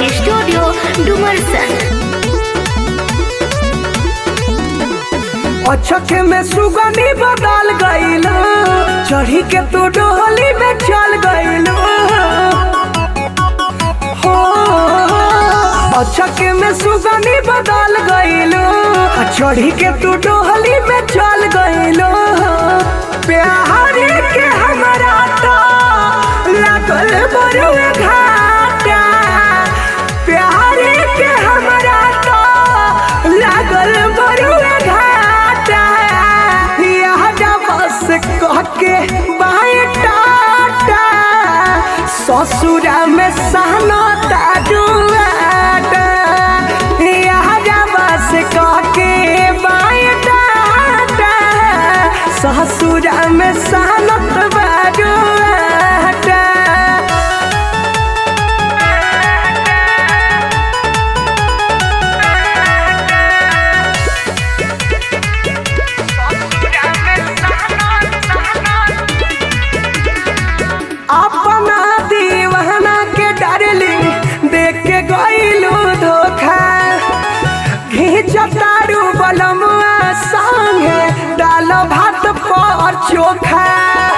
recording studio Dumarsan अचक में सुगनी बदल गईल चढ़ी के तू डोली में चल गईल हो अचक में सुगनी बदल गईल चढ़ी के तू डोली में चल गईल प्यार के हमरा तो लागल बरुए घाटा प्यार के हमरा तो लागल बरुए घाटा यहाँ बस कह के बाएं टाटा ससुरा में सहना ताजुआटा यहाँ बस कह के बाएं टाटा ससुरा में सहनत बाजुआटा अपना दीवाना के डार्लिंग देख के गईलू धोखा घींचतारू बलमुआ संगे डाल भात पर चोखा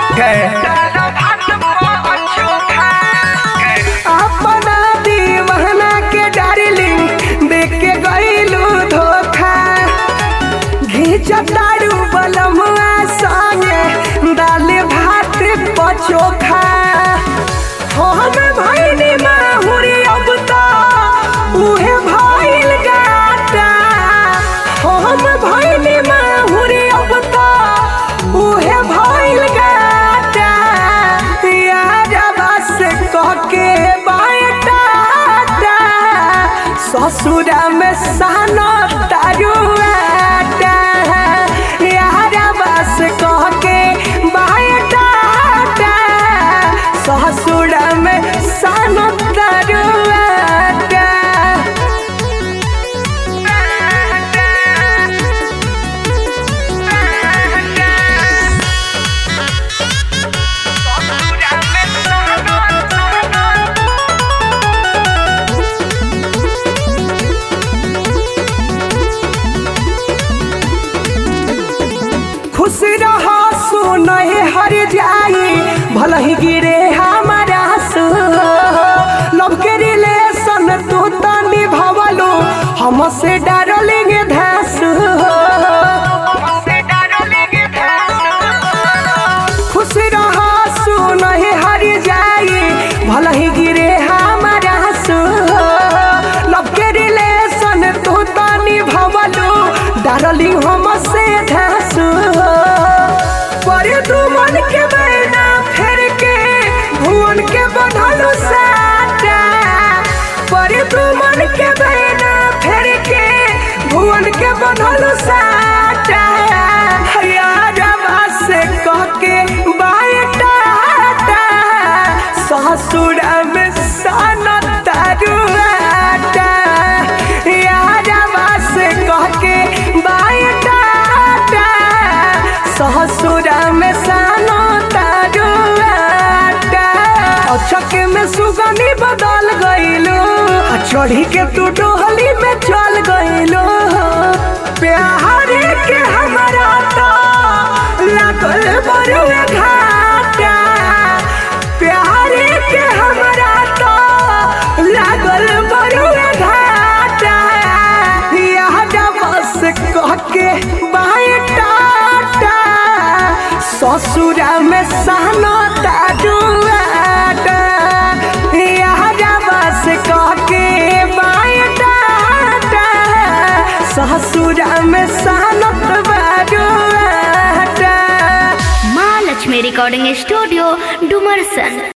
अपना दीवाना के डार्लिंग देख के गईलू धोखा घींचतारू बलमुआ संगे दाल भात पचोखा हम भैनी माहुरी अब तो उहे भइल गाटा हम भैनी माहुरी अब तो उहे भइल गाटा यार बस कह के बाटा ससुरा में सानो तारुआटा यार बस कह के बाटा ससुरा में सानो तारुआटा खुश रहो सुनहे हर जाई भल ही गिरे हमारा सु लव के रिलेशन तू तो निभावलो हमसे डरलेंगे धस खुश रहो सुनहे हर जाई भल ही गिरे हमारा सु लव के रिलेशन तू तो निभावलो डार्लिंग हमसे धसू पर तू मन के बैना फेर के भुवन के बधलू साटा पर तू मन के बैना फेर के भुवन के बधलू साटा यार से कह के बायटा ससुरा में साना तारुआटा यार से कह के बायटा ससुरा में सानो तारुआटा अचक में सुगनी बदल गईलो चढ़ी के तू डोहली में चल गईलो प्यार के हमरा तो लागल बरुए घाटा प्यार के हमरा तो लागल बरुए घाटा यहाँ बस कह के बाएं टाटा ससुरा में सहना ताजुआटा यहाँ बस कह के बाएं टाटा ससुरा में सहनत बाजुआटा माँ लक्ष्मी रिकॉर्डिंग स्टूडियो डुमरसन